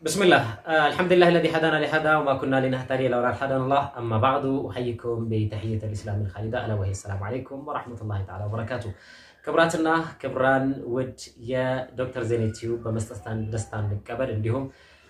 بسم الله آه الحمد لله الذي هدانا لهذا وما كنا لنهتدي لولا أن هدانا الله أما بعد أحييكم بتحية الإسلام الخالدة ألا وهي السلام عليكم ورحمة الله تعالى وبركاته ክብራትና ክብራን ውድ የዶክተር ዜና ቲዩብ በመስጠት ደስታ እንቀበል እንዲሁም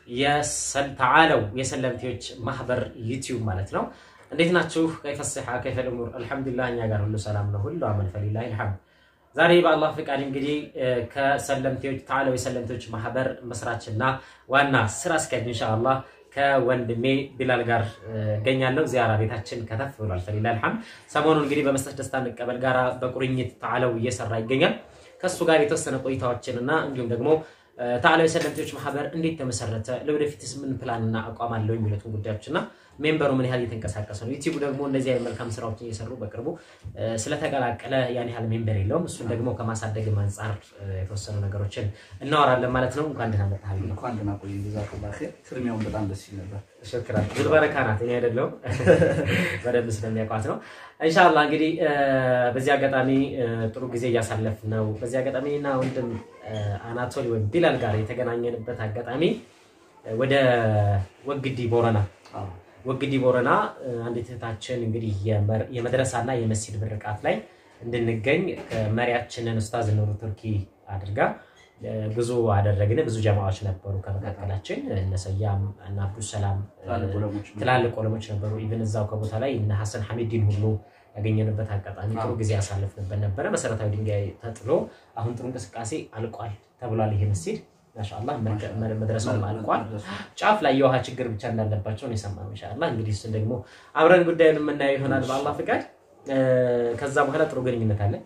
ተዓለው የሰለምቴዎች ማህበር ዩቲዩብ ማለት ነው። እንዴት ናችሁ? ከይፈስሓ ከይፈል እሙር አልሐምዱሊላህ፣ እኛ ጋር ሁሉ ሰላም ነው። ሁሉ አመል ፈሊላህ ልሐምድ። ዛሬ በአላህ ፍቃድ እንግዲህ ከሰለምቴዎች ተዓለው የሰለምቴዎች ማህበር መስራችና ዋና ስራ አስኪያጅ ኢንሻአላህ ከወንድሜ ቢላል ጋር እገኛለሁ። ዚያራ ቤታችን ከተፍ ብሏል። ፈሊላ አልሐምድ። ሰሞኑን እንግዲህ በመስጠት ደስታ እንቀበል ጋራ በቁርኝት ተዓለው እየሰራ ይገኛል። ከእሱ ጋር የተወሰነ ቆይታዎችን እና እንዲሁም ደግሞ ተዓለው የሰለምቴዎች ማህበር እንዴት ተመሰረተ፣ ለወደፊትስ ምን ፕላንና አቋም አለው የሚሉትን ጉዳዮች እና ሜምበሩ ምን ያህል እየተንቀሳቀሰ ነው፣ ዩቲዩብ ደግሞ እንደዚህ አይነት መልካም ስራዎችን እየሰሩ በቅርቡ ስለተቀላቀለ ያን ያህል ሜምበር የለውም። እሱን ደግሞ ከማሳደግም አንጻር የተወሰኑ ነገሮችን እናወራለን ማለት ነው። እንኳን ደህና መጣህ። እንኳን ደህና ቆይ። ጀዛከላህ ኸይር። ፍርሚያውን በጣም ደስ ይል ነበር። ሽክራን ብዙ በረካ ናት። እኔ አይደለሁም በደንብ ስለሚያውቋት ነው። ኢንሻአላህ እንግዲህ በዚህ አጋጣሚ ጥሩ ጊዜ እያሳለፍ ነው። በዚህ አጋጣሚ እና ወንድም አናቶሊ ወይም ቢላል ጋር የተገናኘንበት አጋጣሚ ወደ ወግዲ ቦረና ወግዲ ቦረና አንዲት እህታችን እንግዲህ የመድረሳና የመስጂድ ምርቃት ላይ እንድንገኝ መሪያችንን ኡስታዝ ኑሩ ቱርኪ አድርጋ ብዙ አደረግን። ብዙ ጀማዎች ነበሩ ከመካከላችን እነ ሰያም እና አብዱሰላም ትላልቅ ዑለሞች ነበሩ። ኢቭን እዛው ከቦታ ላይ እነ ሐሰን ሐሚዲን ሁሉ ያገኘንበት አጋጣሚ ጥሩ ጊዜ ያሳልፍንበት ነበረ። መሰረታዊ ድንጋይ ተጥሎ አሁን ጥሩ እንቅስቃሴ አልቋል ተብሏል። ይሄ መስጂድ ማሻአላህ መድረሳውም አልቋል። ጫፍ ላይ የውሃ ችግር ብቻ እንዳለባቸው ነው የሰማነው። ኢንሻአላህ እንግዲህ እሱን ደግሞ አብረን ጉዳዩን የምናየው ይሆናል በአላህ ፍቃድ። ከዛ በኋላ ጥሩ ግንኙነት አለ።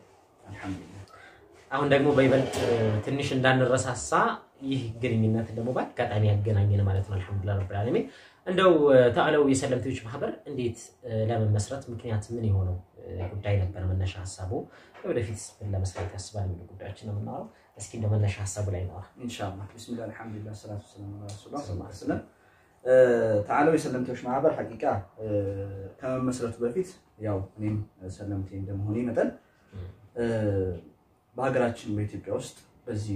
አሁን ደግሞ በይበልጥ ትንሽ እንዳንረሳሳ ይህ ግንኙነት ደግሞ በአጋጣሚ ያገናኘን ማለት ነው። አልሐምዱሊላህ ረብል ዓለሚን። እንደው ተዓለው የሰለምቴዎች ማህበር እንዴት ለመመስረት ምክንያት ምን የሆነው ጉዳይ ነበር? መነሻ ሀሳቡ ወደፊት ምን ለመስራት ያስባል የሚሉ ጉዳዮችን ነው የምናወራው። እስኪ እንደ መነሻ ሀሳቡ ላይ ነዋ። ኢንሻአላህ ቢስሚላህ አልሐምዱሊላህ ሰላቱ ሰላም ዐላ ረሱሊላህ ሰለላሁ ዐለይሂ ወሰለም። ተዓለው የሰለምቴዎች ማህበር ሐቂቃ ከመመስረቱ በፊት ያው እኔም ሰለምቴ እንደመሆኔ መጠን በሀገራችን በኢትዮጵያ ውስጥ በዚህ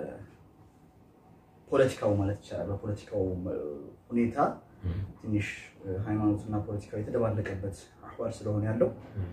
በፖለቲካው ማለት ይቻላል በፖለቲካው ሁኔታ ትንሽ ሃይማኖትና ፖለቲካው የተደባለቀበት አህዋል ስለሆነ ያለው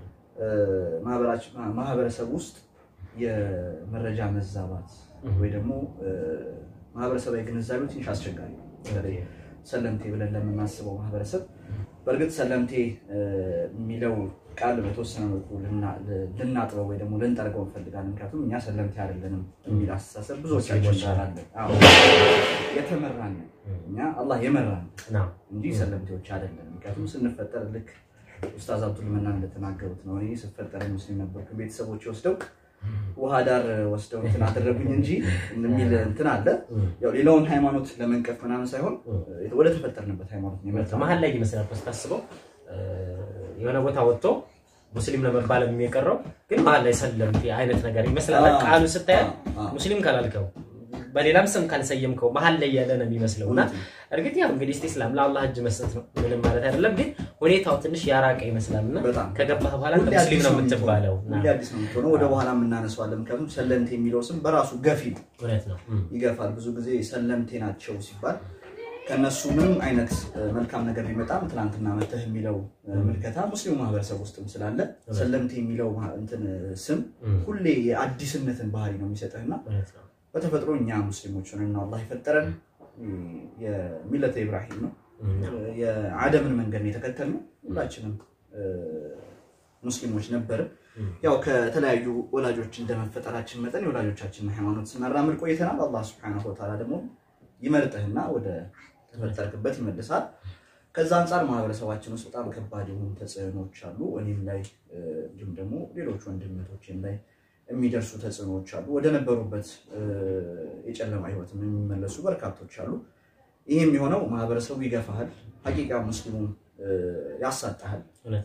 ማህበረሰብ ውስጥ የመረጃ መዛባት ወይ ደግሞ ማህበረሰባዊ ግንዛቤው ትንሽ አስቸጋሪ ነው። በተለይ ሰለምቴ ብለን ለምናስበው ማህበረሰብ በእርግጥ ሰለምቴ የሚለው ቃል በተወሰነ መልኩ ልናጥበው ወይ ደግሞ ልንጠርገው እንፈልጋለን። ምክንያቱም እኛ ሰለምቴ አይደለንም የሚል አስተሳሰብ ብዙዎቻችን ይቻላለን። የተመራን እኛ አላህ የመራን እንጂ ሰለምቴዎች አይደለንም። ምክንያቱም ስንፈጠር ልክ ኡስታዝ አብዱል መናን እንደተናገሩት ነው። እኔ ስፈጠር ሙስሊም ነበርኩ፣ ቤተሰቦች ወስደው ውሃ ዳር ወስደው እንትን አደረጉኝ እንጂ የሚል እንትን አለ። ያው ሌላውን ሃይማኖት ለመንቀፍ ምናምን ሳይሆን ወደ ተፈጠርንበት ሃይማኖት ነው የመጣው። መሀል ላይ ይመስላል ስታስበው የሆነ ቦታ ወጥቶ ሙስሊም ለመባል የቀረው ግን መሀል ላይ ሰለምቴ አይነት ነገር ይመስላል። ቃሉ ስታያል ሙስሊም ካላልከው በሌላም ስም ካልሰየምከው መሀል ላይ ያለ ነው የሚመስለው እና እርግጥ ያው እንግዲህ እስላም ለአላህ እጅ መስጠት ነው ምንም ማለት አይደለም። ግን ሁኔታው ትንሽ ያራቀ ይመስላል እና ከገባህ በኋላ ሙስሊም ነው የምትባለው። አዲስ ነው የምትሆነው። ወደ በኋላ የምናነሳዋለን። ምክንያቱም ሰለምቴ የሚለው ስም በራሱ ገፊ ነው፣ እውነት ነው፣ ይገፋል። ብዙ ጊዜ ሰለምቴ ናቸው ሲባል ከነሱ ምንም አይነት መልካም ነገር ቢመጣም ትናንትና መተህ የሚለው ምልከታ ሙስሊሙ ማህበረሰብ ውስጥም ስላለ ሰለምቴ የሚለው እንትን ስም ሁሌ የአዲስነትን ባህሪ ነው የሚሰጥህና በተፈጥሮ እኛ ሙስሊሞች ሆነን ነው አላህ የፈጠረን። የሚለተ ኢብራሂም ነው የአደምን መንገድ ነው የተከተልነው። ሁላችንም ሙስሊሞች ነበርን። ያው ከተለያዩ ወላጆች እንደመፈጠራችን መጠን የወላጆቻችንን ሃይማኖት ስናራምድ ቆይተናል። አላህ ስብሐነሁ ወተዓላ ደግሞ ይመርጥህና ወደ ተፈጠርክበት ይመልሳል። ከዛ አንጻር ማህበረሰባችን ውስጥ በጣም ከባድ የሆኑ ተጽዕኖዎች አሉ። እኔም ላይ እንዲሁም ደግሞ ሌሎች ወንድመቶችም ላይ የሚደርሱ ተጽዕኖዎች አሉ። ወደ ነበሩበት የጨለማ ህይወትም የሚመለሱ በርካቶች አሉ። ይህም የሆነው ማህበረሰቡ ይገፋሃል፣ ሀቂቃ ሙስሊሙን ያሳጣሃል።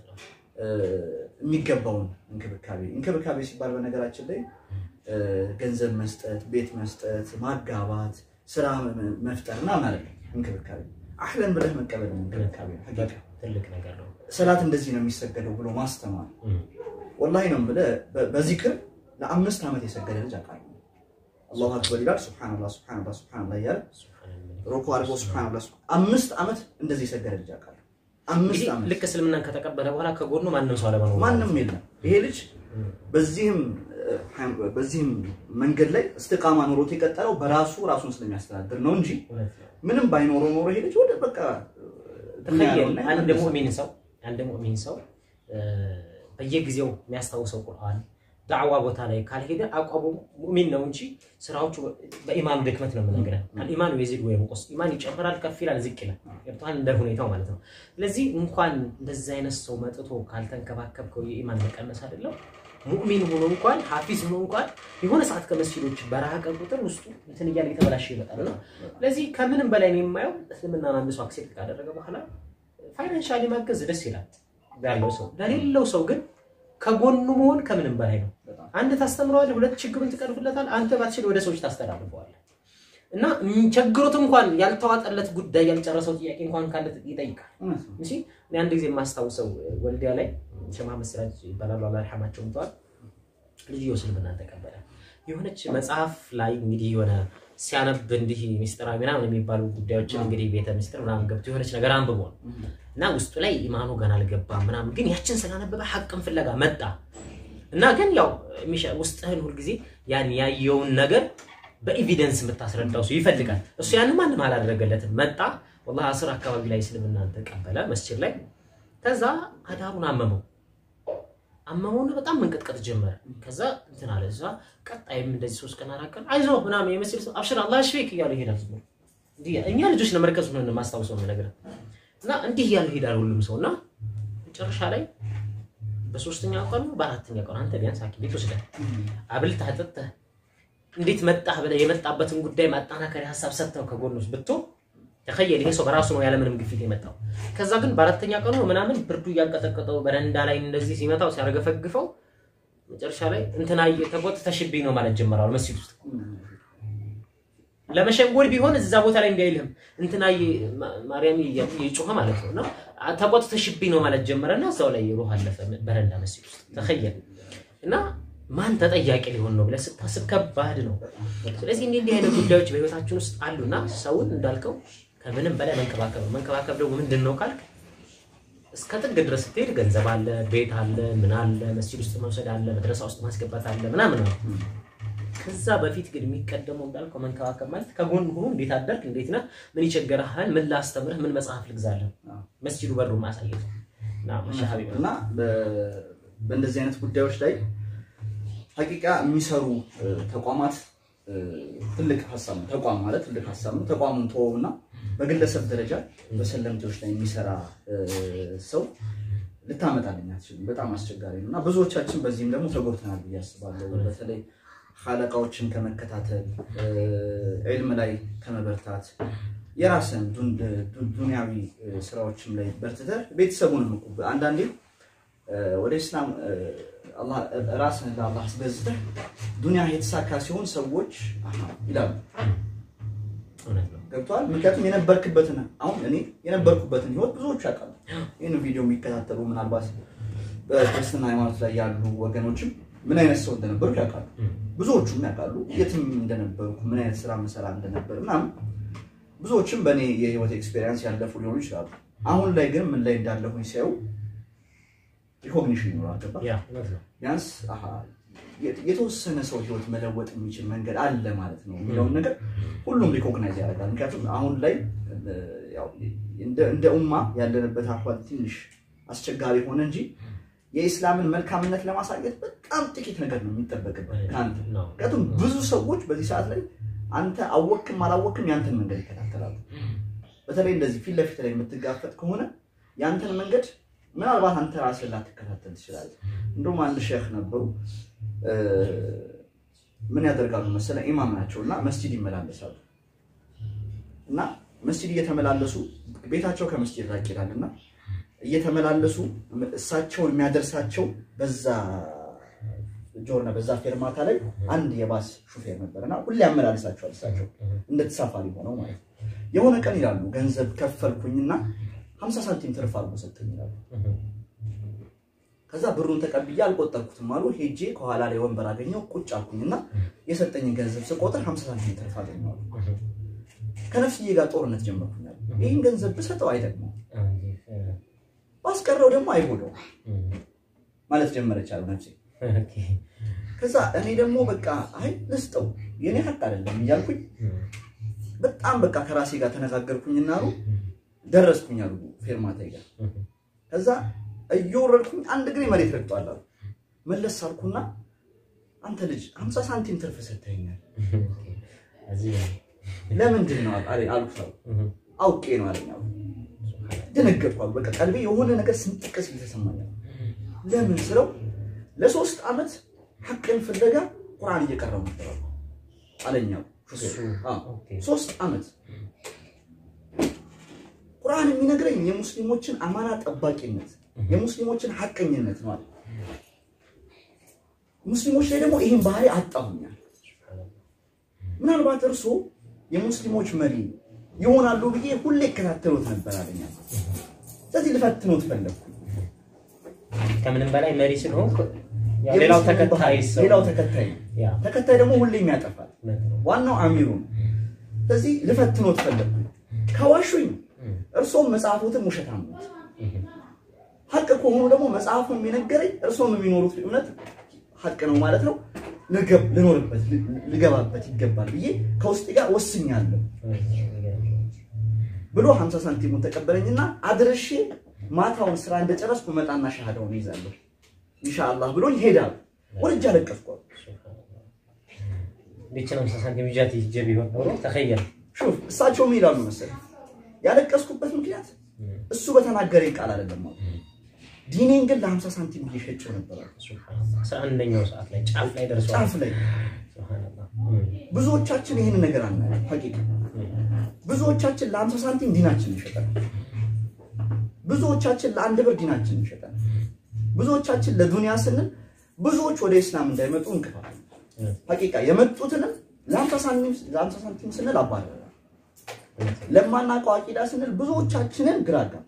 የሚገባውን እንክብካቤ እንክብካቤ ሲባል በነገራችን ላይ ገንዘብ መስጠት፣ ቤት መስጠት፣ ማጋባት፣ ስራ መፍጠር እና ማለት እንክብካቤ አህለን ብለህ መቀበል እንክብካቤ ትልቅ ነገር ነው። ሰላት እንደዚህ ነው የሚሰገደው ብሎ ማስተማር ወላሂ ነው ብለህ በዚክር ለአምስት ዓመት የሰገደ ልጅ አውቃለሁ። አላሁ አክበር ይላል። ሱብሃነላህ ሱብሃነላህ ሱብሃነላህ እያለ ሩኩ አድርጎ ሱብሃንአላህ አምስት ዓመት እንደዚህ የሰገደ ልጅ አውቃለሁ። አምስት እንግዲህ ዓመት ልክ እስልምናን ከተቀበለ በኋላ ከጎኑ ማንም ሰው አለመኖሩ ማንም የለም። ይሄ ልጅ በዚህም በዚህም መንገድ ላይ እስትቃማ ኖሮት የቀጠለው በራሱ ራሱን ስለሚያስተዳድር ነው እንጂ እውነት ነው። ምንም ባይኖረው ኖሮ ይሄ ልጅ ወደ በቃ ተኸየል አንድ ሙእሚን ሰው አንድ ሙእሚን ሰው እ፣ በየጊዜው የሚያስታውሰው ቁርአን ዳዕዋ ቦታ ላይ ካልሄደ አቋሙ ሙእሚን ነው እንጂ ስራዎቹ በኢማኑ ድክመት ነው የምነግርህ። አልኢማኑ የዚድ ወይም ቁስ ኢማን ይጨምራል፣ ከፍ ይላል፣ ዝቅ ይላል። ገብቶሃል? እንደ ሁኔታው ማለት ነው። ስለዚህ እንኳን እንደዚህ አይነት ሰው መጥቶ ካልተንከባከብከው የኢማን መቀነስ አይደለም ሙእሚን ሆኖ እንኳን ሀፊዝ ሆኖ እንኳን የሆነ ሰዓት ከመስጊዶች በራቀ ቁጥር ውስጡ እንትን እያለ የተበላሸ ይመጣል ነው። ስለዚህ ከምንም በላይ ነው የማየው እስልምናን አንድ ሰው አክሴፕት ካደረገ በኋላ ፋይናንሻሊ ማገዝ ደስ ይላል ያለው ሰው። ለሌለው ሰው ግን ከጎኑ መሆን ከምንም በላይ ነው። አንድ ታስተምረዋለህ፣ ሁለት ችግሩን ትቀርፍለታል። አንተ ባትችል ወደ ሰዎች ታስተላልፈዋለህ እና ም- ቸግሮት እንኳን ያልተዋጠለት ጉዳይ ያልጨረሰው ጥያቄ እንኳን ካለ ይጠይቃል። እሺ እኔ አንድ ጊዜ የማስታውሰው ወልዲያ ላይ ሸማ መስራች ይባላሉ አላህ ይርሐማቸው እንተዋል ልጅየው እስልምናን ተቀበለ። የሆነች መጽሐፍ ላይ እንግዲህ የሆነ ሲያነብ እንዲህ ሚስጥራዊ ምናምን የሚባሉ ጉዳዮችን እንግዲህ ቤተ ሚስጥር ምናምን ገብቶ የሆነች ነገር አንብቦ ነው እና ውስጡ ላይ ኢማኑ ገና አልገባም ምናምን፣ ግን ያችን ስላነበበ ሐቅን ፍለጋ መጣ እና ግን ያው የሚሻ- ውስጥህን ሁልጊዜ ያን ያየውን ነገር በኤቪደንስ የምታስረዳው ሰው ይፈልጋል። እሱ ያንን ማንም አላደረገለትም። መጣ ወላሂ አስር አካባቢ ላይ እስልምናን ተቀበለ መስጂድ ላይ። ከዛ አዳሩን አመመው አመመውና በጣም መንቀጥቀጥ ጀመረ። ከዛ እንትን አለ እዛ ቀጣይም እንደዚህ ሶስት ቀን አራት ቀን አይዞህ ምናምን የመስጂድ ሰው አብሽር አላህ ይሽፊክ እያሉ ይሄዳል። ዝም ብሎ እንዲህ እኛ ልጆች ነው መርከዝ ነው ማስታውሰው ነው ነገር እና እንዲህ እያሉ ይሄዳል ሁሉም ሰው እና መጨረሻ ላይ በሶስተኛ ቀኑ በአራተኛ ቀኑ አንተ ቢያንስ ሐኪም ቤት ወስደህ አብልተህ አጠጥተህ እንዴት መጣህ ብለህ የመጣበትን ጉዳይ ማጠናከሪያ ሀሳብ ሰጥተው ከጎን ውስጥ ብትሆን ተኸየል ይሄ ሰው በራሱ ነው ያለምንም ግፊት የመጣው። ከዛ ግን በአራተኛ ቀኑ ምናምን ብርዱ እያንቀጠቀጠው በረንዳ ላይ እንደዚህ ሲመታው ሲያረገፈግፈው መጨረሻ ላይ እንትና ተጎትተሽብኝ ነው ማለት ጀመራሉ መስጂድ ውስጥ ለመሸንጎል ቢሆን እዛ ቦታ ላይ እንዲያይልህም እንትና ማርያም የጮኸ ማለት ነው እና ተቆጥተሽብኝ ነው ማለት ጀመረና እዛው ላይ ሩህ አለፈ በረንዳ መስጂድ ውስጥ ተኸየል እና ማን ተጠያቂ ሊሆን ነው ብለህ ስታስብ ከባድ ነው። ስለዚህ እንዲህ እንዲህ አይነት ጉዳዮች በህይወታችን ውስጥ አሉና ሰውን እንዳልከው ከምንም በላይ መንከባከብ ነው። መንከባከብ ደግሞ ምንድን ነው ካልክ እስከ ጥግ ድረስ ስትሄድ ገንዘብ አለ፣ ቤት አለ፣ ምን አለ፣ መስጂድ ውስጥ መውሰድ አለ፣ መድረሳ ውስጥ ማስገባት አለ ምናምን ነው። ከዛ በፊት ግን የሚቀደመው እንዳልከው መንከባከብ ማለት ከጎን ሆኖ እንዴት አደርክ፣ እንዴት ነህ፣ ምን ይቸገርሃል፣ ምን ላስተምርህ፣ ምን መጽሐፍ ልግዛለህ፣ መስጂዱ በሩ ማሳየት እና መሻሃቢ እና በእንደዚህ አይነት ጉዳዮች ላይ ሀቂቃ የሚሰሩ ተቋማት ትልቅ ሀሳብ ነው። ተቋም ማለት ትልቅ ሀሳብ ነው። ተቋሙን ተወውና በግለሰብ ደረጃ በሰለምቴዎች ላይ የሚሰራ ሰው ልታመጣልኝ አትችልም። በጣም አስቸጋሪ ነው እና ብዙዎቻችን በዚህም ደግሞ ተጎድተናል ብዬ አስባለሁ። በተለይ ሀለቃዎችን ከመከታተል ዒልም ላይ ከመበርታት የራስን ዱንያዊ ስራዎችም ላይ በርትተህ ቤተሰቡንም እኮ አንዳንዴ ወደ ኢስላም ራስን ለአላህ አስገዝተህ ዱንያ የተሳካ ሲሆን ሰዎች ይላሉ። ገብተዋል። ምክንያቱም የነበርክበትን አሁን እኔ የነበርኩበትን ህይወት ብዙዎቹ ያውቃሉ። ይህን ቪዲዮ የሚከታተሉ ምናልባት በክርስትና ሃይማኖት ላይ ያሉ ወገኖችም ምን አይነት ሰው እንደነበርኩ ያውቃሉ። ብዙዎቹም ያውቃሉ የትም እንደነበርኩ ምን አይነት ስራ መሰራ እንደነበር ምናምን ብዙዎችም በእኔ የህይወት ኤክስፔሪንስ ያለፉ ሊሆኑ ይችላሉ። አሁን ላይ ግን ምን ላይ እንዳለሁኝ ሲያዩ ሪኮግኒሽን ይኖራል። ገባ ቢያንስ የተወሰነ ሰው ህይወት መለወጥ የሚችል መንገድ አለ ማለት ነው የሚለውን ነገር ሁሉም ሪኮግናይዝ ያደርጋል። ምክንያቱም አሁን ላይ እንደ ኡማ ያለንበት አህዋል ትንሽ አስቸጋሪ ሆነ እንጂ የኢስላምን መልካምነት ለማሳየት በጣም ጥቂት ነገር ነው የሚጠበቅበት ከአንተ። ምክንያቱም ብዙ ሰዎች በዚህ ሰዓት ላይ አንተ አወክም አላወክም ያንተን መንገድ ይከታተላሉ። በተለይ እንደዚህ ፊት ለፊት ላይ የምትጋፈጥ ከሆነ ያንተን መንገድ ምናልባት አንተ ራስህ ላትከታተል ትችላለህ። እንደውም አንድ ሼህ ነበሩ ምን ያደርጋሉ መሰለ ኢማም ናቸው እና መስጂድ ይመላለሳሉ እና መስጂድ እየተመላለሱ ቤታቸው ከመስጂድ ራቅ ይላል እና እየተመላለሱ እሳቸውን የሚያደርሳቸው በዛ ጆርና በዛ ፌርማታ ላይ አንድ የባስ ሹፌር ነበር እና ሁሌ ያመላልሳቸዋል እሳቸው እንደ ተሳፋሪ ሆነው ማለት ነው። የሆነ ቀን ይላሉ ገንዘብ ከፈልኩኝና ሀምሳ ሳንቲም ትርፍ አድርጎ ሰጠኝ ይላሉ። ከዛ ብሩን ተቀብዬ አልቆጠርኩትም አሉ። ሄጄ ከኋላ ላይ ወንበር አገኘው ቁጭ አልኩኝና የሰጠኝን ገንዘብ ስቆጥር ሀምሳ ሳንቲም ትርፍ አገኘዋለሁ። ከነፍስዬ ጋር ጦርነት ጀመርኩኛል። ይህን ገንዘብ ብሰጠው አይጠቅመው፣ ባስቀረው ደግሞ አይጎዳው ማለት ጀመረች አሉ ነፍሴ። ከዛ እኔ ደግሞ በቃ አይ ልስጠው የኔ ሀቅ አይደለም እያልኩኝ በጣም በቃ ከራሴ ጋር ተነጋገርኩኝና አሉ ደረስኩኝ አሉ ፌርማታ ጋር። ከዛ እየወረድኩኝ አንድ እግሬ መሬት ረግጧል አሉ። መለስ አልኩና አንተ ልጅ ሀምሳ ሳንቲም ትርፍ ሰጥተኸኛል ለምንድን ነው አልኩት አሉ። አውቄ ነው አለኝ አሉ። ደነገጥኩ አሉ። በቃ ቀልቤ የሆነ ነገር ስንጥቅ ሲል ተሰማኛል። ለምን ስለው ለሶስት ዓመት ሀቅን ፍለጋ ቁርአን እየቀረው ነበር አለኛው። ሶስት ዓመት ቁርአን የሚነግረኝ የሙስሊሞችን አማና ጠባቂነት፣ የሙስሊሞችን ሀቀኝነት ነው አለ። ሙስሊሞች ላይ ደግሞ ይህን ባህሪ አጣሁኛል። ምናልባት እርሶ የሙስሊሞች መሪ ይሆናሉ ብዬ ሁሌ ይከታተሉት ነበር አለኛ። ስለዚህ ልፈትኖት ፈለግኩ። ከምንም በላይ መሪ ስለሆንክ ሌላው ተከታይ ሰው ሌላው ተከታይ ያ ተከታይ ደግሞ ሁሌም ያጠፋል። ዋናው አሚሩ ነው። ስለዚህ ልፈትኖት ፈለግኩ። ከዋሹኝ እርሶም መጽሐፎትን ውሸታም ነው። ሀቅ ከሆኑ ደግሞ መጽሐፉ የሚነገረኝ እርሶም የሚኖሩት እምነት ሀቅ ነው ማለት ነው። ልገብ- ልኖርበት ልገባበት ይገባል ብዬ ከውስጤ ጋር ወስኛለሁ ብሎ 50 ሳንቲሙን ተቀበለኝና አድርሼ ማታውን ስራ እንደጨረስኩ መጣና ሻሃዳውን ይዛለሁ ኢንሻአላህ ብሎኝ ሄዳል። ወልጅ አለቀስኩ። ልችን ሃምሳ ሳንቲም ይዣት ይዤ ቢሆን ኖሮ ተኸየል ሹፍ እሳቸው ምን ይላሉ መሰለህ? ያለቀስኩበት ምክንያት እሱ በተናገረኝ ቃል አይደለም አሉ። ዲኔን ግን ለ50 ሳንቲም እየሸጨው ነበር አሉ። አስራ አንደኛው ሰዓት ላይ ጫፍ ላይ ደርሷል። ጫፍ ላይ ሱብሃንአላህ። ብዙዎቻችን ይህን ነገር አናየም። ሐቂቃ ብዙዎቻችን ለ50 ሳንቲም ዲናችን እንሸጠን፣ ብዙዎቻችን ለአንድ ብር ዲናችን እንሸጠን፣ ብዙዎቻችን ለዱንያ ስንል ብዙዎች ወደ ኢስላም እንዳይመጡ እንቅፋት ሐቂቃ የመጡትንም ለ50 ሳንቲም ለ50 ሳንቲም ስንል አባረረ። ለማናውቀው አቂዳ ስንል ብዙዎቻችንን ግራ አጋባ።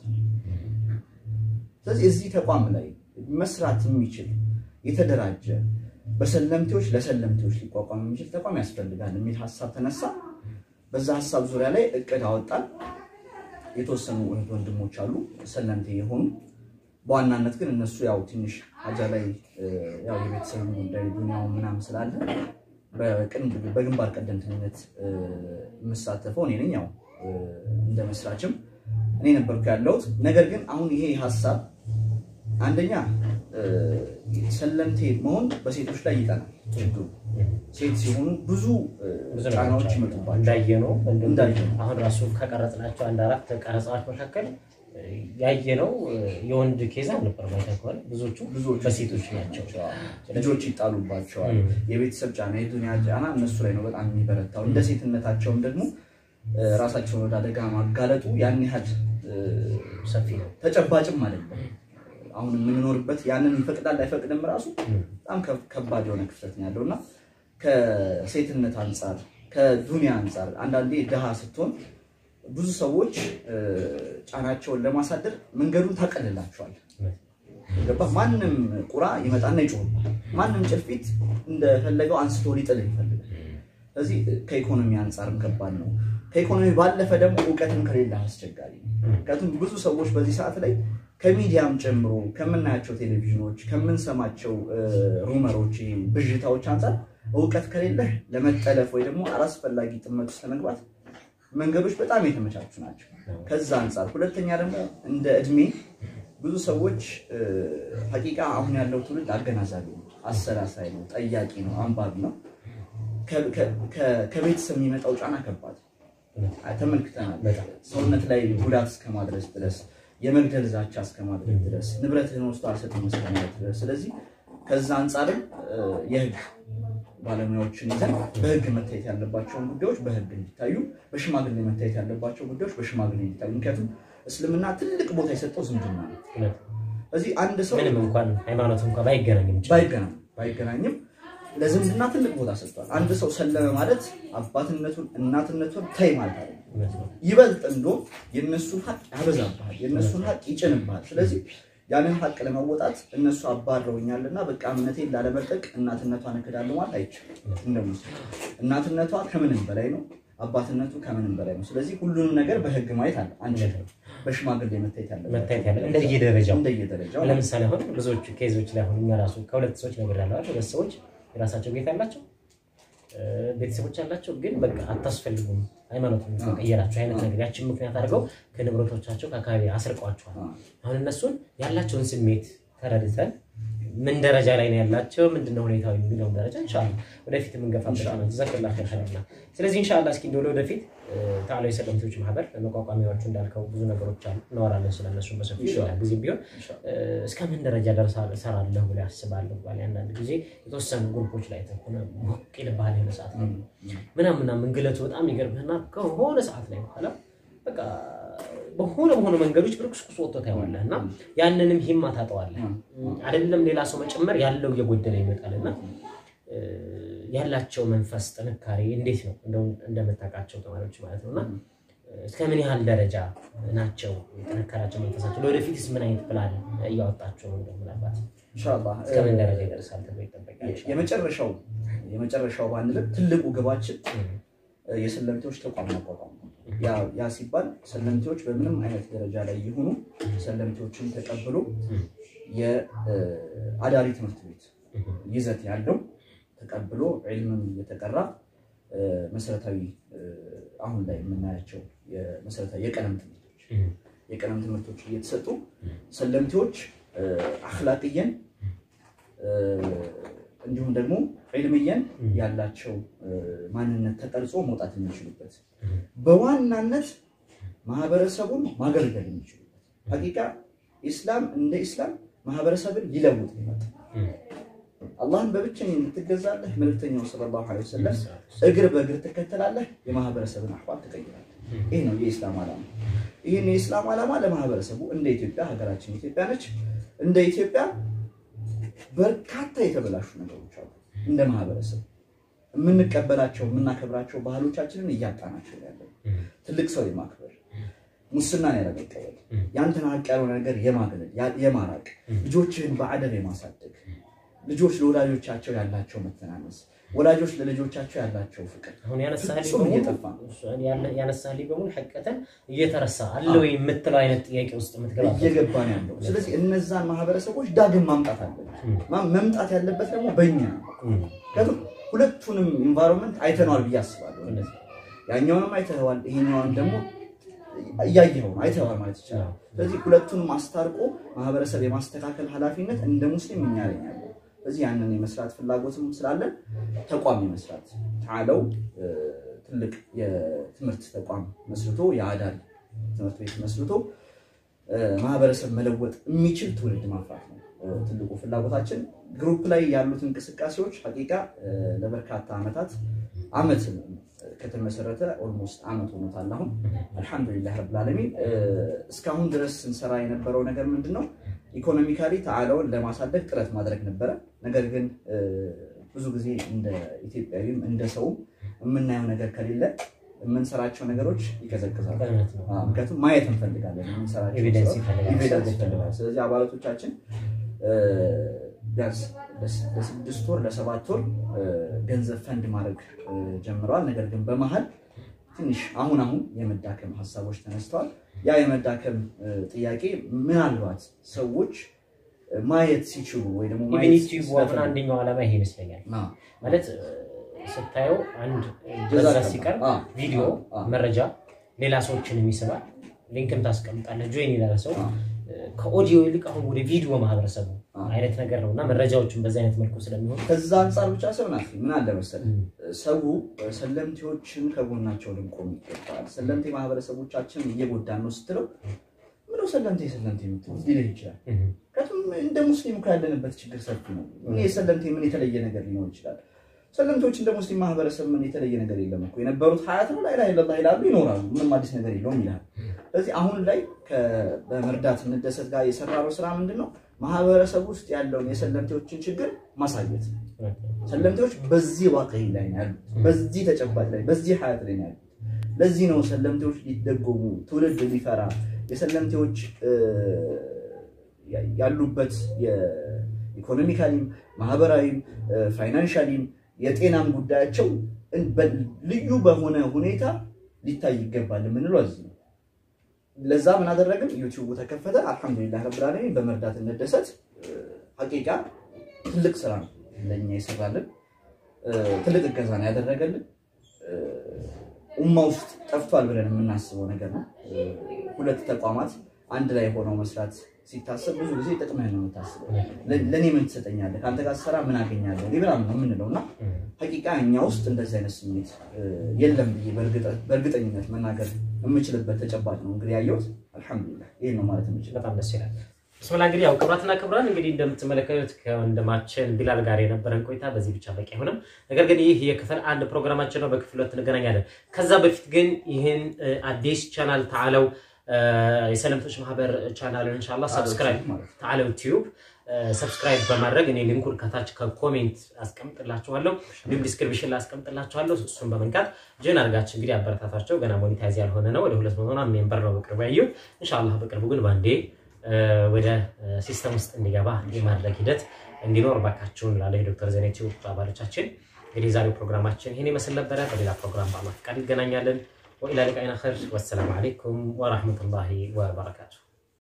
ስለዚህ እዚህ ተቋም ላይ መስራት የሚችል የተደራጀ በሰለምቴዎች ለሰለምቴዎች ሊቋቋም የሚችል ተቋም ያስፈልጋል የሚል ሀሳብ ተነሳ። በዛ ሀሳብ ዙሪያ ላይ እቅድ አወጣን። የተወሰኑ እህት ወንድሞች አሉ ሰለምቴ የሆኑ በዋናነት ግን እነሱ ያው ትንሽ ሀጃ ላይ እ፣ ያው የቤተሰብ ጉዳይ ዱኒያው ምናምን ስላለ በቅን- በግንባር ቀደምተኝነት እ፣ የምሳተፈው እኔ ነኝ። ያው እ፣ እንደ መስራችም እኔ ነበርኩ ያለሁት። ነገር ግን አሁን ይሄ ሀሳብ አንደኛ እ፣ ሰለምቴ መሆን በሴቶች ላይ ይጠናል ችግሩ። ሴት ሲሆኑ ብዙ እ፣ ብዙ ጫናዎች ነገሮች ይመጡባቸዋል። እንዳየነው እንዳየነው። አሁን ራሱ ከቀረጽናቸው አንድ አራት ቀረጻዎች መካከል ያየነው የወንድ ኬዝ አልነበር ማለት ከሆነ ብዙዎቹ ብዙዎቹ በሴቶች ናቸው። ልጆች ይጣሉባቸዋል። ም። የቤተሰብ ጫና፣ የዱንያ ጫና እነሱ ላይ ነው በጣም የሚበረታው። እንደ ሴትነታቸውም ደግሞ እ፣ ራሳቸውን ወደ አደጋ ማጋለጡ ያን ያህል እ፣ ሰፊ ነው። ተጨባጭም አይደለም። አሁን የምንኖርበት ያንን ይፈቅዳል አይፈቅድም ራሱ ም። በጣም ከ- ከባድ የሆነ ክፍተት ነው ያለው እና ከሴትነት አንጻር ከዱንያ አንጻር አንዳንዴ ድሃ ስትሆን ብዙ ሰዎች እ፣ ጫናቸውን ለማሳደር መንገዱን ታቀልላቸዋል። ገባህ? ማንም ቁራ ይመጣና ይጮህባል። ማንም ጭልፊት እንደፈለገው አንስቶ ሊጥልህ ይፈልጋል። ስለዚህ ከኢኮኖሚ አንጻርም ከባድ ነው። ከኢኮኖሚ ባለፈ ደግሞ እውቀትም ከሌለ አስቸጋሪ ነው። ምክንያቱም ብዙ ሰዎች በዚህ ሰዓት ላይ ከሚዲያም ጨምሮ ከምናያቸው ቴሌቪዥኖች፣ ከምንሰማቸው እ፣ ሩመሮች፣ ብዥታዎች አንጻር እውቀት ከሌለህ ለመጠለፍ ወይ ደግሞ አላስፈላጊ ጥመት ውስጥ ለመግባት መንገዶች በጣም የተመቻቹ ናቸው። ከዛ አንጻር ሁለተኛ ደግሞ እንደ እድሜ ብዙ ሰዎች እ፣ ሀቂቃ አሁን ያለው ትውልድ አገናዛቢ ነው፣ አሰላሳይ ነው፣ ጠያቂ ነው፣ አንባቢ ነው። ከ- ከ- ከ- ከቤተሰብ የሚመጣው ጫና ከባድ አይ፣ ተመልክተናል። ሰውነት ላይ ጉዳት እስከማድረስ ድረስ የመግደል ዛቻ እስከማድረግ ድረስ ንብረትህን ወስዶ አልሰጥም እስከማለት ድረስ። ስለዚህ ከዛ አንጻርም እ፣ የህግ ባለሙያዎችን ይዘን በህግ መታየት ያለባቸውን ጉዳዮች በህግ እንዲታዩ፣ በሽማግሌ መታየት ያለባቸው ጉዳዮች በሽማግሌ እንዲታዩ። ምክንያቱም እስልምና ትልቅ ቦታ የሰጠው ዝምድና ነው። እውነት። ስለዚህ አንድ ሰው ምንም እንኳን ሃይማኖት እንኳን ባይገናኝም ይችላል። ባይገናኝ ባይገናኝም ለዝምድና ትልቅ ቦታ ሰጥቷል። አንድ ሰው ሰለመ ማለት አባትነቱን እናትነቱን ተይ ማለት አይደለም። እውነት ነው። ይበልጥ እንዲሁም የእነሱን ሀቅ ያበዛብሃል፣ የእነሱን ሀቅ ይጭንብሃል። ስለዚህ ያንን ሀቅ ለመወጣት እነሱ አባረውኛልና በቃ እምነቴን ላለመልቀቅ እናትነቷን እክዳለሁ ማለት አይቻልም። እንደሙስ እናትነቷ ከምንም በላይ ነው። አባትነቱ ከምንም በላይ ነው። ስለዚህ ሁሉንም ነገር በህግ ማየት አለ አንችልም። በሽማግሌ መታየት ያለ መታየት ያለ እንደየደረጃው እንደየደረጃው ለምሳሌ አሁን ብዙዎቹ ኬዞች ላይ አሁን እኛ ራሱ ከሁለት ሰዎች ነገር ያለዋል ሁለት ሰዎች የራሳቸው ቤት አላቸው ቤተሰቦች አላቸው፣ ግን በቃ አታስፈልጉም ሃይማኖት ቀየራቸው አይነት ነገር ያችን ምክንያት አድርገው ከንብረቶቻቸው ከአካባቢ አስርቋቸዋል። አሁን እነሱን ያላቸውን ስሜት ተረድተን ምን ደረጃ ላይ ነው ያላቸው ምንድነው ሁኔታው የሚለውን ደረጃ እንሻላ ወደፊት የምንገፋበት ነው። ጀዛከላህ ኸይር ኸይርና ስለዚህ እንሻላ እስኪ እንደው ወደፊት ታላዊ ሰለምቴዎች ማህበር መቋቋሚያዎቹ እንዳልከው ብዙ ነገሮች አሉ፣ እናወራለን ስለነሱ በሰፊ ጊዜ ቢሆን እስከ ምን ደረጃ ደርሳ እሰራለሁ ብለህ አስባለሁ። ባለ አንዳንድ ጊዜ የተወሰኑ ግሩፖች ላይ ተሆነ ሞቅ ይልብሃል የሆነ ሰዓት ላይ ምናምን ምናምን ግለቱ በጣም ይገርምህና ከሆነ ሰዓት ላይ በኋላ በቃ በሆነ በሆነ መንገዶች ብርቅስቁስ ወጥቶ ታየዋለህ እና ያንንም ሂማ ታጠዋለህ። አይደለም ሌላ ሰው መጨመር ያለው እየጎደለ ይመጣልና ያላቸው መንፈስ ጥንካሬ እንዴት ነው እንደምታውቃቸው ተማሪዎች ማለት ነው እና እስከ ምን ያህል ደረጃ ናቸው የጠነከራቸው መንፈሳቸው? ለወደፊትስ ምን አይነት ፕላን እያወጣቸው ነው? ምናልባት ኢንሻላህ እስከ ምን ደረጃ ይደርሳል ተብሎ ይጠበቃል? የመጨረሻው የመጨረሻው ባንልም ትልቁ ግባችን የሰለምቴዎች ተቋም ማቋቋም ነው። ያ ሲባል ሰለምቴዎች በምንም አይነት ደረጃ ላይ የሆኑ ሰለምቴዎችን ተቀብሎ የአዳሪ ትምህርት ቤት ይዘት ያለው ተቀብሎ ዒልምም የተቀራ መሰረታዊ አሁን ላይ የምናያቸው መሰረታዊ የቀለም ትምህርቶች የቀለም ትምህርቶች እየተሰጡ ሰለምቴዎች አክላቅየን እንዲሁም ደግሞ ዒልምየን ያላቸው ማንነት ተቀርጾ መውጣት የሚችሉበት በዋናነት ማህበረሰቡን ማገልገል የሚችሉበት ሀቂቃ ኢስላም እንደ ኢስላም ማህበረሰብን ሊለውጥ ይመጣ አላህን በብቸኝነት ትገዛለህ። መልእክተኛው ሰለላሁ ዐለይሂ ወሰለም እግር በእግር ትከተላለህ፣ የማህበረሰብን አህዋል ትቀይራለህ። ይህ ነው የኢስላም ዓላማ። ይህን የኢስላም ዓላማ ለማህበረሰቡ እንደ ኢትዮጵያ ሀገራችን ኢትዮጵያ ነች። እንደ ኢትዮጵያ በርካታ የተበላሹ ነገሮች አሉ። እንደ ማህበረሰብ የምንቀበላቸው የምናከብራቸው ባህሎቻችንን እያጣናቸው ያለው ትልቅ ሰው የማክበር ሙስናን ያለመቀበል ያንተን ሀቅ ያልሆነ ነገር የማግለል የማራቅ ልጆችህን በአደብ የማሳደግ ልጆች ለወላጆቻቸው ያላቸው መተናነስ ወላጆች ለልጆቻቸው ያላቸው ፍቅር አሁን ፍጹም እየጠፋ ነው። ያነሳልኝ በሙሉ ሐቀተን እየተረሳ አለ ወይ የምትለው አይነት ጥያቄ ውስጥ የምትገባ እየገባ ነው ያለው። ስለዚህ እነዛን ማህበረሰቦች ዳግም ማምጣት አለበት። መምጣት ያለበት ደግሞ በእኛ ነው። ምክንያቱም ሁለቱንም ኢንቫይሮንመንት አይተነዋል ብዬ አስባለሁ። ያኛውንም አይተኸዋል፣ ይሄኛውንም ደግሞ እያየኸው ነው አይተኸዋል ማለት ይቻላል። ስለዚህ ሁለቱንም አስታርቆ ማህበረሰብ የማስተካከል ኃላፊነት እንደ ሙስሊም እኛ ላይ ነው ያለው። ስለዚህ ያንን የመስራት ፍላጎትም ስላለን ተቋም የመስራት ተዓለው ትልቅ የትምህርት ተቋም መስርቶ የአዳሪ ትምህርት ቤት መስርቶ ማህበረሰብ መለወጥ የሚችል ትውልድ ማፍራት ነው ትልቁ ፍላጎታችን። ግሩፕ ላይ ያሉት እንቅስቃሴዎች ሀቂቃ ለበርካታ ዓመታት ዓመት ከተመሰረተ ኦልሞስት ዓመት ሆኖታል። አሁን አልሐምዱሊላህ ረብል ዓለሚን እስካሁን ድረስ ስንሰራ የነበረው ነገር ምንድን ነው? ኢኮኖሚካሊ ተዓለውን ለማሳደግ ጥረት ማድረግ ነበረ። ነገር ግን ብዙ ጊዜ እንደ ኢትዮጵያዊም እንደ ሰውም የምናየው ነገር ከሌለ የምንሰራቸው ነገሮች ይቀዘቅዛሉ። ምክንያቱም ማየት እንፈልጋለን። የምንሰራቸው ኤቪደንስ ስራዎች ይፈልጋል። ኤቪደንስ ይፈልጋል። ስለዚህ አባላቶቻችን ቢያንስ ለስድስት ወር ለሰባት ወር ገንዘብ ፈንድ ማድረግ ጀምረዋል። ነገር ግን በመሀል ትንሽ አሁን አሁን የመዳከም ሀሳቦች ተነስተዋል። ያ የመዳከም ጥያቄ ምናልባት ሰዎች ማየት ሲችሉ ወይ ደግሞ ማየት ኢቨኒቲ ዋፍን ሲፈልጉ- አንደኛው ዓላማ ይሄ ይመስለኛል። አ፣ ማለት ስታየው አንድ ጀዛ በዛ ከላ። ሲቀር አ፣ ቪዲዮ አ፣ መረጃ ሌላ ሰዎችንም ይስባል። ሊንክም ታስቀምጣለህ ጆይን ይላል ሰው አ፣ ከኦዲዮ ይልቅ አሁን ወደ ቪዲዮ ማህበረሰቡ አ። አይነት ነገር ነው እና መረጃዎችን በዚህ አይነት መልኩ ስለሚሆን ከዛ አንጻር ብቻ ሰው ናት ምን አለ መሰለህ ሰው ሰለምቴዎችን ከጎናቸው ልንቆም ይገባል። ሰለምቴ ማህበረሰቦቻችን እየጎዳን ነው ስትለው ምነው ሰለምቴ ሰለምቴ የምትሉት ሊልህ ይችላል። ምክንያቱም እንደ ሙስሊም እኮ ያለንበት ችግር ሰፊ ነው። እኔ ሰለምቴ ምን የተለየ ነገር ሊኖር ይችላል? ሰለምቴዎች እንደ ሙስሊም ማህበረሰብ ምን የተለየ ነገር የለም እኮ የነበሩት ሀያት ነው ላይ ላይ ይላሉ ይኖራሉ። ምንም አዲስ ነገር የለውም ይላል። ስለዚህ አሁን ላይ ከ- በመርዳት እንደሰት ጋር የሰራነው ስራ ምንድን ነው? ማህበረሰብ ውስጥ ያለውን የሰለምቴዎችን ችግር ማሳየት ነው። ሰለምቴዎች በዚህ ዋቅዒ ላይ ነው ያሉት፣ በዚህ ተጨባጭ ላይ በዚህ ሀያት ላይ ነው ያሉት። ለዚህ ነው ሰለምቴዎች ሊደጎሙ ትውልድ ሊፈራ የሰለምቴዎች እ፣ ያ- ያሉበት የኢኮኖሚካሊም ማህበራዊም እ፣ ፋይናንሻሊም የጤናም ጉዳያቸው ልዩ በሆነ ሁኔታ ሊታይ ይገባል የምንለው እዚህ ነው። ለዛ ምን አደረግን? ዩቲዩቡ ተከፈተ። አልሐምዱሊላህ ረብል ዓለሚን በመርዳት እንደሰት። ሀቂቃ ትልቅ ስራ ነው ለእኛ የሰራልን፣ ትልቅ እገዛ ነው ያደረገልን። ኡማ ውስጥ ጠፍቷል ብለን የምናስበው ነገር ነው። ሁለት ተቋማት አንድ ላይ ሆነው መስራት ሲታሰብ ብዙ ጊዜ ጥቅምህን ነው የምታስበው። ለእኔ ምን ትሰጠኛለህ፣ ከአንተ ጋር ስራ ምን አገኛለሁ ምናምን ነው የምንለው እና ሀቂቃ እኛ ውስጥ እንደዚህ አይነት ስሜት የለም ብዬ በእርግጠኝነት መናገር የምችልበት ተጨባጭ ነው እንግዲህ ያየሁት። አልሐምዱሊላህ ይህን ነው ማለት የምችል። በጣም ደስ ይላል። ብስምላ እንግዲህ ያው ክቡራትና ክቡራን እንግዲህ እንደምትመለከቱት ከወንድማችን ቢላል ጋር የነበረን ቆይታ በዚህ ብቻ በቂ አይሆንም። ነገር ግን ይህ የክፍል አንድ ፕሮግራማችን ነው። በክፍል ሁለት እንገናኛለን። ከዛ በፊት ግን ይህን አዲስ ቻናል ተዓለው የሰለምቶች ማህበር ቻናልን እንሻላ ሰብስክራይብ ተዓለው ዩቲዩብ ሰብስክራይብ በማድረግ እኔ ሊንኩን ከታች ከኮሜንት አስቀምጥላችኋለሁ፣ እንዲሁም ዲስክሪፕሽን ላይ አስቀምጥላችኋለሁ። እሱን በመንካት ጅን አድርጋችሁ እንግዲህ አበረታታቸው። ገና ሞኒታይዝ ያልሆነ ነው። ወደ ሁለት መቶ ሜምበር ነው በቅርቡ ያየሁት። እንሻላ በቅርቡ ግን በአንዴ ወደ ሲስተም ውስጥ እንዲገባ የማድረግ ሂደት እንዲኖር ባካችሁን ላለ የዶክተር ዘኔ ቲዩብ አባሎቻችን እንግዲህ የዛሬው ፕሮግራማችን ይህን ይመስል ነበረ። በሌላ ፕሮግራም በአላህ ፈቃድ ይገናኛለን። ወኢላ ሊቃኢና ኸይር። ወሰላሙ አለይኩም ወራህመቱላሂ ወበረካቱ።